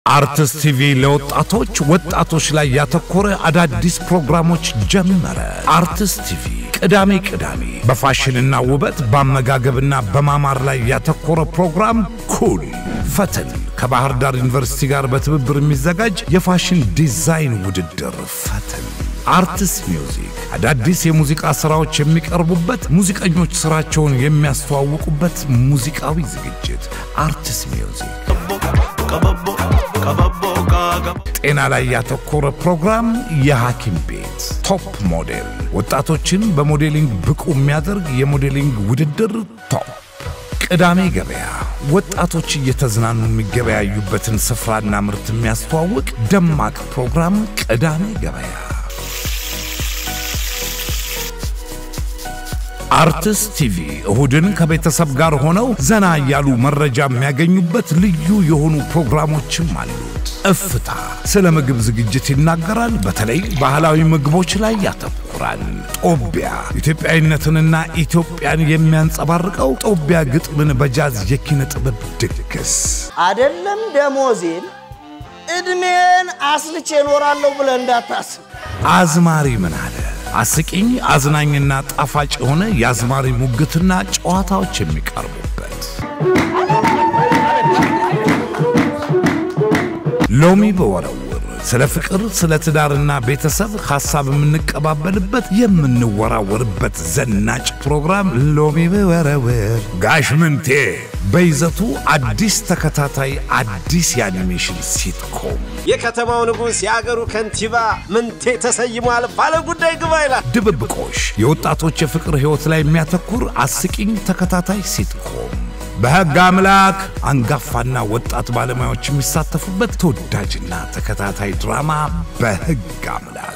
አርትስ ቲቪ ለወጣቶች ወጣቶች ላይ ያተኮረ አዳዲስ ፕሮግራሞች ጀመረ። አርትስ ቲቪ ቅዳሜ ቅዳሜ በፋሽንና ውበት በአመጋገብና በማማር ላይ ያተኮረ ፕሮግራም ኩል ፈተን ከባህር ዳር ዩኒቨርሲቲ ጋር በትብብር የሚዘጋጅ የፋሽን ዲዛይን ውድድር ፈተን አርትስ ሚውዚክ አዳዲስ የሙዚቃ ሥራዎች የሚቀርቡበት፣ ሙዚቀኞች ሥራቸውን የሚያስተዋውቁበት ሙዚቃዊ ዝግጅት አርትስ ሚውዚክ ጤና ላይ ያተኮረ ፕሮግራም የሐኪም ቤት ቶፕ ሞዴል ወጣቶችን በሞዴሊንግ ብቁ የሚያደርግ የሞዴሊንግ ውድድር ቶፕ ቅዳሜ ገበያ ወጣቶች እየተዝናኑ የሚገበያዩበትን ስፍራና ምርት የሚያስተዋውቅ ደማቅ ፕሮግራም ቅዳሜ ገበያ አርትስ ቲቪ እሁድን ከቤተሰብ ጋር ሆነው ዘና እያሉ መረጃ የሚያገኙበት ልዩ የሆኑ ፕሮግራሞችም አሉት። እፍታ ስለ ምግብ ዝግጅት ይናገራል። በተለይ ባህላዊ ምግቦች ላይ ያተኩራል። ጦቢያ ኢትዮጵያዊነትንና ኢትዮጵያን የሚያንጸባርቀው ጦቢያ ግጥምን በጃዝ የኪነ ጥበብ ድግስ አደለም ደሞዜን ዕድሜን አስልቼ እኖራለሁ ብለህ እንዳታስብ። አዝማሪ ምን አለ አስቂኝ አዝናኝና ጣፋጭ የሆነ የአዝማሪ ሙግትና ጨዋታዎች የሚቀርቡበት ሎሚ በወረውር ስለ ፍቅር፣ ስለ ትዳርና ቤተሰብ ሐሳብ የምንቀባበልበት የምንወራወርበት ዘናጭ ፕሮግራም ሎሚ በወረውር ጋሽ ምንቴ በይዘቱ አዲስ ተከታታይ አዲስ የአኒሜሽን ሲትኮም የከተማው ንጉሥ የአገሩ ከንቲባ ምንቴ ተሰይሟል፣ ባለ ጉዳይ ግባ ይላል። ድብብቆሽ የወጣቶች የፍቅር ሕይወት ላይ የሚያተኩር አስቂኝ ተከታታይ ሲትኮም በሕግ አምላክ አንጋፋና ወጣት ባለሙያዎች የሚሳተፉበት ተወዳጅና ተከታታይ ድራማ በሕግ አምላክ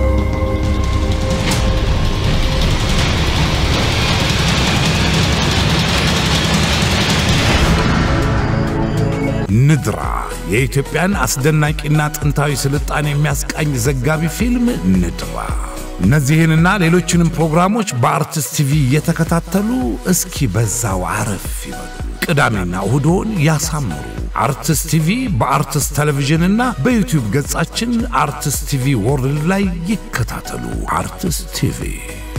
ንድራ የኢትዮጵያን አስደናቂና ጥንታዊ ስልጣኔ የሚያስቃኝ ዘጋቢ ፊልም ንድራ። እነዚህንና ሌሎችንም ፕሮግራሞች በአርትስ ቲቪ እየተከታተሉ እስኪ በዛው አረፍ ይበሉ። ቅዳሜና እሁዶን ያሳምሩ። አርትስ ቲቪ በአርትስ ቴሌቪዥንና በዩቲዩብ ገጻችን አርትስ ቲቪ ወርልድ ላይ ይከታተሉ። አርትስ ቲቪ